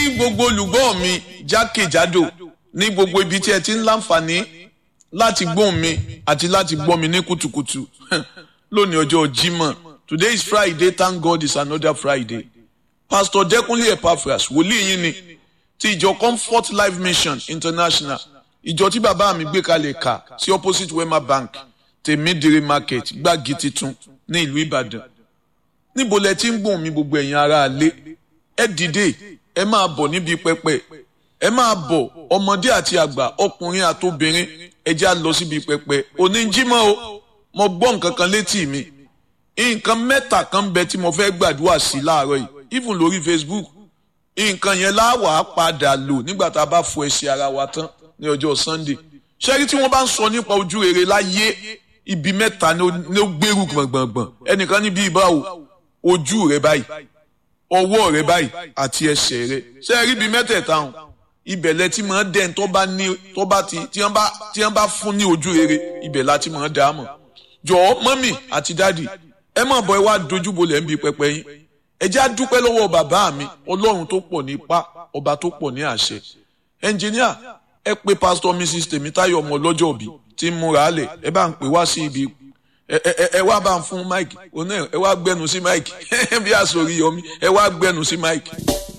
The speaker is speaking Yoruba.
ní gbogbo olùgbọ́ mi jákèjádò ní gbogbo ibi tí ẹ ti ń láǹfààní láti gbóhùn mi àti láti gbọ́ mi ní kùtùkùtù lónìí ọjọ́ Jímọ̀ today is Friday thank God it's another Friday Pastor Dẹ́kunlé Epaphras wòlíì yín ni ti ìjọ Comfort Life Mission International ìjọ tí bàbá mi gbé kalẹ̀ kà sí opposite Wema Bank tèmídìrí market gbági titun ní ìlú Ìbàdàn níbo lẹ ti ń gbóhùn mi gbogbo ẹ̀yin ará alé ẹ dìde ẹ máa bọ̀ níbi pẹpẹ ẹ máa bọ̀ ọmọdé àti àgbà ọkùnrin àtobìnrin ẹ já lọ síbi pẹpẹ oníjímọ̀ o mo gbọ́ nǹkan kan létí mi nǹkan mẹ́ta kan bẹ tí mo fẹ́ gbàdúrà sí láàárọ̀ yìí even lórí Facebook nǹkan yẹn láwàá padà lò nígbà tá a bá fọ ẹsẹ̀ ara wa tán ní ọjọ́ Sunday ṣẹ́rí tí wọ́n bá ń sọ nípa ojú rere láyé ibi mẹ́ta ni ó gbèrú gbọ̀ngbọ̀ngbọ̀n ẹnìkan níbi ìbáwò ojú rẹ báyìí ọwọ́ rẹ báyìí àti ẹsẹ̀ rẹ ṣẹ́rí ibi mẹ́tẹ̀ẹ̀ta hàn ibẹ̀ lẹ ti máa dẹ́n tó bá ní tó bá ti tí wọ́n bá tí wọ́n bá fún ní ojú rere ibẹ̀ la ti máa dá a mọ̀ jọ̀ọ́ mọ́mì àti dáàdì ẹ má bọ̀ ẹ wá dojúbolẹ̀ ń bi pẹpẹ yín ẹ já dúpẹ́ lọ́wọ́ bàbá mi ọlọ́run tó pọ̀ ní ipá ọba tó pọ̀ ní àṣẹ ẹnjìníà ẹ pé pásítọ̀ mrs tèmítáyọ̀ ọmọ ọlọ́jọ́ òbí tí ń múra lẹ̀ ẹ bá ń pè wá sí ibi ẹ ẹ ẹ wá bá ń fún mike oní ẹ wá gbẹnu sí mike bí àsòrí yọmí ẹ wá gbẹnu sí mike.